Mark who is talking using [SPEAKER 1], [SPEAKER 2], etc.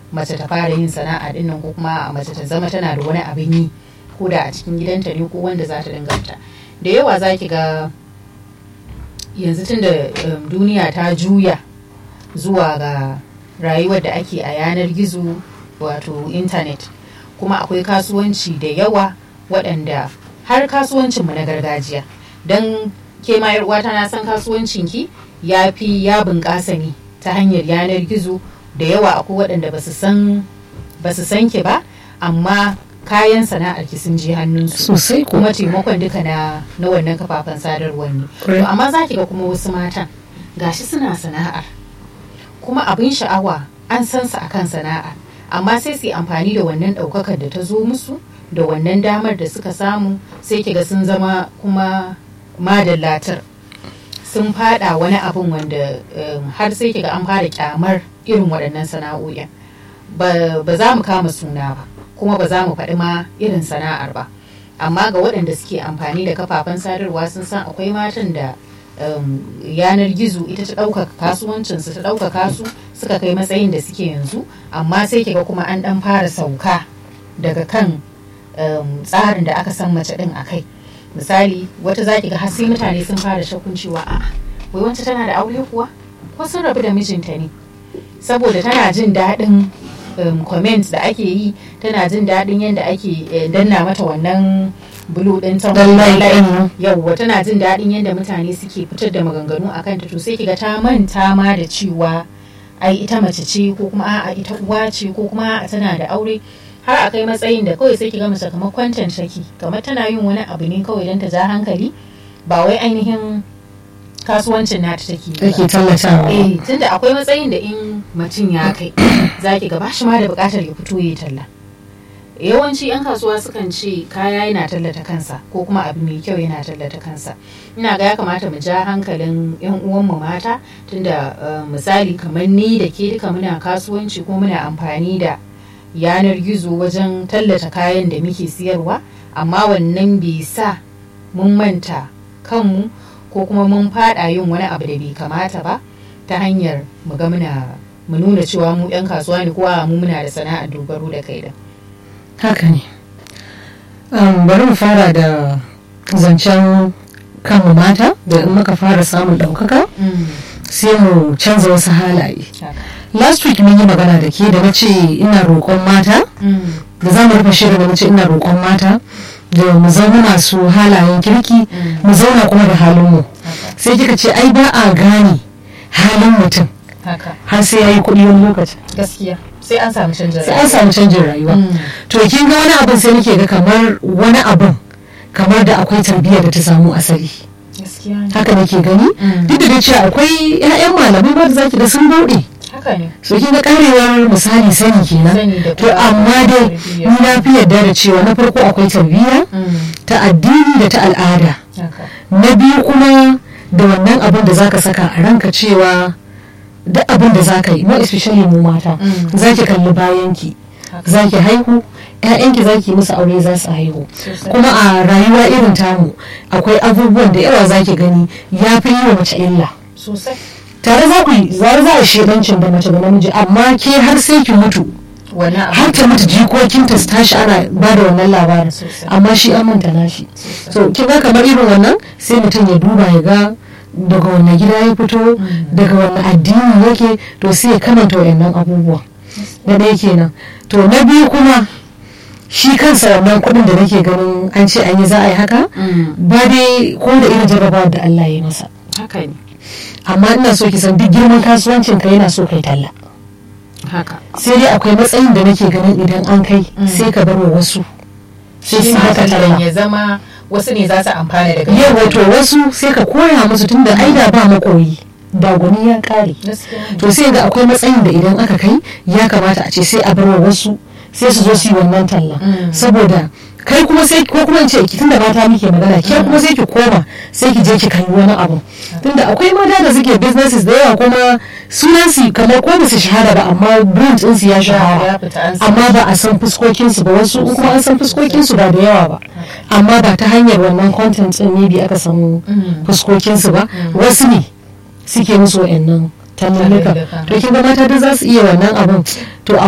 [SPEAKER 1] mace ta fara yin sana'a din nan ko kuma mace ta zama tana da wani abin yi ko da a cikin gidanta ne ko wanda za ta danganta da yawa za ki ga yanzu tun da um, duniya ta juya zuwa ga rayuwar da ake a yanar gizo wato intanet kuma akwai kasuwanci da yawa waɗanda har kasuwancinmu na gargajiya don ke ma uwata na san kasuwancinki ya fi ya bunƙasa ne ta hanyar yanar gizo da yawa akwai waɗanda ba su san ki ba amma kayan sana'ar ki sun je hannunsu
[SPEAKER 2] sosai
[SPEAKER 1] kuma taimakon duka na na wannan kafafen sadarwar ne to amma za ki ga kuma wasu matan gashi suna sana'ar kuma abin sha'awa an san su akan sana'ar amma sai su yi amfani da wannan ɗaukakar da ta zo musu da wannan damar da suka samu sai ki ga sun zama kuma madallatar sun fada wani abin wanda har sai ki ga an fara kyamar irin waɗannan sana'o'in ba za mu kama suna ba kuma ba za mu faɗi ma irin sana'ar ba amma ga waɗanda suke amfani da kafafen sadarwa sun san akwai matan da yanar gizo ita ta ɗaukaka kasuwancinsu ta ɗaukaka su suka kai matsayin da suke yanzu amma sai kiga kuma an ɗan fara sauka daga kan tsarin da aka san mace ɗin a kai misali wata za ki ga har sai mutane sun fara shakkun cewa a wai wance tana da aure kuwa ko sun rabu da mijinta ne saboda tana jin daɗin um, comment da ake yi tana jin daɗin yadda ake eh, danna mata wannan bulu ɗin ta yauwa tana jin daɗin yadda mutane suke fitar da maganganu a kanta to sai kiga ta manta ma da cewa ai ita mace ce ko kuma a'a ita uwa ce ko kuma a'a tana da aure har a kai matsayin da kawai sai kiga mace kamar kwantan shaki kamar tana yin wani abu ne kawai don ta ja hankali ba wai ainihin kasuwancin nata take
[SPEAKER 2] take tallatawa
[SPEAKER 1] eh tunda akwai matsayin da in mutum ya kai zaki ga bashi ma da bukatar ya fito ya talla yawanci yan kasuwa sukan ce kaya yana tallata kansa ko kuma abu mai kyau yana tallata kansa ina ga ya kamata mu ja hankalin yan uwanmu mata tunda misali kamar ni da ke duka muna kasuwanci ko muna amfani da yanar gizo wajen tallata kayan da muke siyarwa amma wannan bai sa mun manta kanmu ko kuma mun fada yin wani abu da bai kamata ba ta hanyar mu ga muna mu nuna cewa mu 'yan kasuwa ne ko mu muna da sana'ar dogaro da kai da
[SPEAKER 2] haka ne bari mu fara da zancen kanmu mata da in muka fara samun ɗaukaka sai mu canza wasu halaye last week mun yi magana da ke da na ce ina roƙon mata da za mu rufe shirin da na ce ina roƙon mata da mu zama masu halayen kirki mu zauna kuma da halinmu sai kika ce ai ba a gane halin mutum har sai ya yi kuɗi wani lokacin
[SPEAKER 1] gaskiya sai an samu canjin
[SPEAKER 2] sai an samu canjin rayuwa to kin ga wani abin sai nake ga kamar wani abin kamar da akwai tarbiyyar da ta samu asali haka nake gani duk da cewa akwai 'ya'yan malamai ba da zaki ga sun bauɗe so kin ga karewar misali sani kenan to amma dai ni na fi yarda da cewa na farko akwai tarbiyya ta addini da ta al'ada na biyu kuma da wannan abin da zaka saka a ranka cewa duk abin da zaka yi more especially mu mata zaki kalli bayanki zaki haihu ƴaƴanki zaki musu aure za su haihu kuma a rayuwa irin tamu akwai abubuwan da yawa zaki gani ya fi yi wa mace illa tare za ku zare za a shedancin da mace da namiji amma ke har sai ki mutu har ta mutu jikokinta su tashi ana ba da wannan labarin amma shi an manta nashi so kin ga kamar irin wannan sai mutum ya duba ya ga daga wannan gida ya fito daga wannan addini yake to sai ya kamanta wayannan abubuwa na ɗaya kenan to na biyu kuma shi kansa wannan kuɗin da nake ganin an ce an yi za a yi haka ba dai ko da irin jarraba da Allah ya masa
[SPEAKER 1] haka ne
[SPEAKER 2] amma ina so ki san duk girman kasuwancin ka yana so kai talla
[SPEAKER 1] haka
[SPEAKER 2] sai dai akwai matsayin da nake ganin idan an kai sai ka bar wa wasu sai su haka talla
[SPEAKER 1] ya zama wasu ne za su amfana daga
[SPEAKER 2] yau wato wasu sai ka koya musu tunda ai da ba makoyi da gwani ya kare to sai ga akwai matsayin da idan aka kai ya kamata a ce sai a bar wa wasu sai su zo su yi wannan talla saboda kai kuma sai ko kuma ce ki tunda mata muke magana ke kuma sai ki koma sai ki je ki kai wani abu tunda akwai mata da suke businesses da yawa kuma sunan su kamar ko ba su shahara ba amma brand din su ya shahara amma ba a san fuskokin su ba wasu kuma an san fuskokin su ba da yawa ba amma ba ta hanyar wannan content din ne bi aka samu fuskokin su ba wasu ne suke musu wa'annan tallalluka to kin ga mata da za su iya wannan abun to